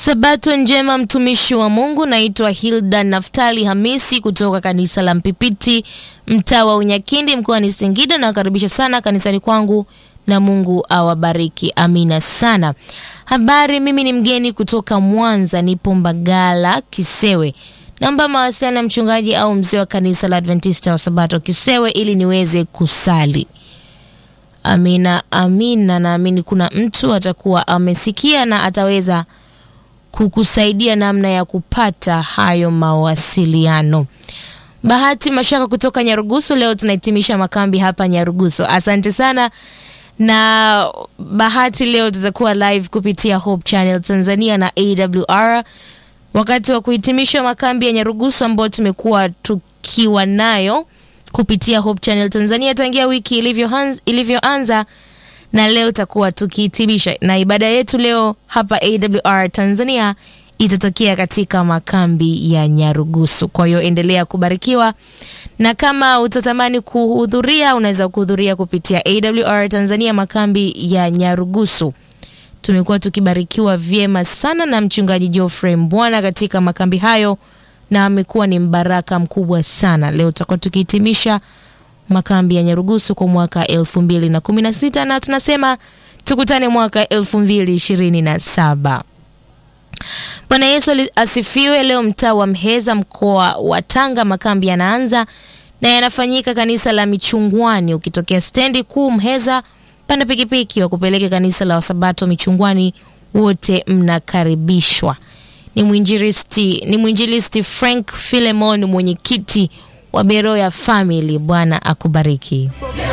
Sabato njema mtumishi wa Mungu, naitwa Hilda Naftali Hamisi kutoka kanisa la Mpipiti mtaa wa Unyakindi mkoani Singida. Nawakaribisha sana kanisani kwangu na Mungu awabariki. Amina sana. Habari, mimi ni mgeni kutoka Mwanza, nipo Mbagala Kisewe. Naomba mawasiliano ya mchungaji au mzee wa kanisa la Adventista wa Sabato Kisewe ili niweze kusali. Amina, amina. Naamini kuna mtu atakuwa amesikia na ataweza kukusaidia namna ya kupata hayo mawasiliano. Bahati Mashaka kutoka Nyarugusu, leo tunahitimisha makambi hapa Nyarugusu. Asante sana. Na Bahati, leo tutakuwa live kupitia Hope Channel Tanzania na AWR wakati wa kuhitimisha makambi ya Nyarugusu ambayo tumekuwa tukiwa nayo kupitia Hope Channel Tanzania tangia wiki ilivyoanza ilivyoanza na leo takuwa tukihitimisha na ibada yetu leo hapa AWR Tanzania itatokea katika makambi ya Nyarugusu. Kwa hiyo endelea kubarikiwa, na kama utatamani kuhudhuria unaweza kuhudhuria kupitia AWR Tanzania makambi ya Nyarugusu. Tumekuwa tukibarikiwa vyema sana na mchungaji Geoffrey Mbwana katika makambi hayo, na amekuwa ni mbaraka mkubwa sana. Leo tutakuwa tukihitimisha makambi ya Nyarugusu kwa mwaka elfu mbili na kumi na sita na tunasema tukutane mwaka elfu mbili ishirini na saba. Bwana Yesu asifiwe. Leo mtaa wa Mheza mkoa wa Tanga makambi yanaanza na yanafanyika kanisa la Michungwani. Ukitokea stendi kuu Mheza, panda pikipiki wa kupeleka kanisa la Wasabato Michungwani, wote mnakaribishwa. Ni mwinjilisti ni mwinjilisti Frank Philemon, mwenyekiti wa Beroya Family. Bwana akubariki.